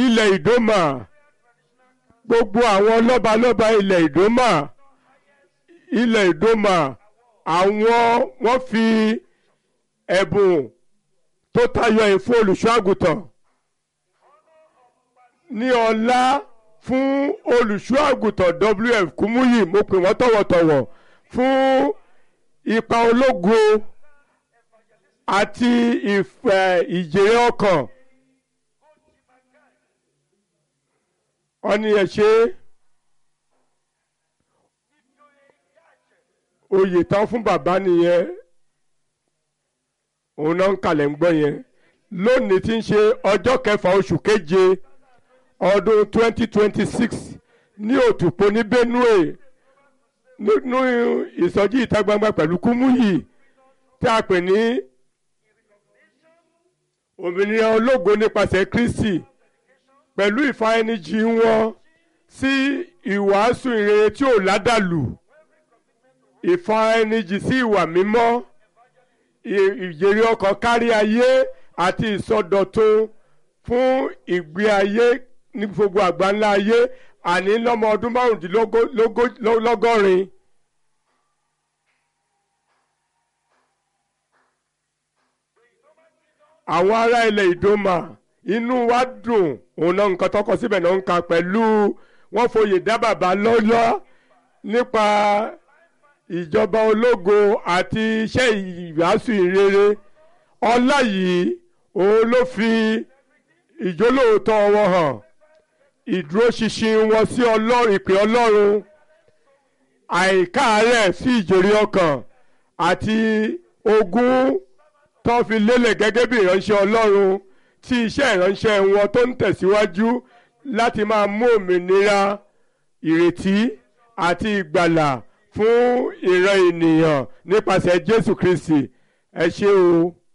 ilẹ̀ ìdómà gbogbo àwọn lọ́balọ́ba ilẹ̀ ìdómà ilẹ̀ ìdómà àwọn wọ́n fi ẹ̀bùn tó tayọ ìfún olùṣọ́ àgùntàn ní ọlá fún olùṣọ́ àgùntàn WF Kúmúyì mo pè wọ́n tọ̀wọ̀tọ̀wọ̀ fún ipa ológo àti ìfẹ́ ìjèrè ọkàn ọni ẹ ṣe oyè tán fún bàbá nìyẹn òun náà ń kalẹ̀ ń gbọ́ yẹn lónìí tí ń ṣe ọjọ́ kẹfà oṣù keje ọdún 2026 ní òtùpó ní Benue nínú ìsọjí ìta gbangba pẹ̀lú Kúmúyì tí a pè ní òmìnira ológo nípasẹ̀ Kristi pẹ̀lú ìfaẹnijì wọn sí ìwàásù ìrere tí ò ládàlù ìfaẹnijì sí ìwà mímọ́ ìjèrè ọkàn kárí ayé àti ìsọdọ̀tun fún ìgbé ayé ní gbogbo àgbáńlá ayé àní lọ́mọ ọdún márùndínlọ́gọ́rin. àwọn ará ilẹ̀ ìdòmà inú wa dùn òun náà nǹkan tọkọ síbẹ̀ náà ń ka pẹ̀lú wọ́n foyè dá bàbá lọ́lọ́ nípa ìjọba ológo àti iṣẹ́ ìwàásù ìrere ọlá yìí òun ló fi ìjólóòótọ́ wọn hàn ìdúróṣinṣin wọn sí ọlọ́run ìpè ọlọ́run àìkáàárẹ̀ sí ìjòrí ọkàn àti ogún tó fi lélẹ̀ gẹ́gẹ́ bí ìránṣẹ́ ọlọ́run tí iṣẹ́ ìránṣẹ́ wọn tó ń tẹ̀síwájú láti máa mú òmìnira ìrètí àti ìgbàlà fún ìran ènìyàn nípasẹ̀ Jésù Kristi ẹ ṣé o.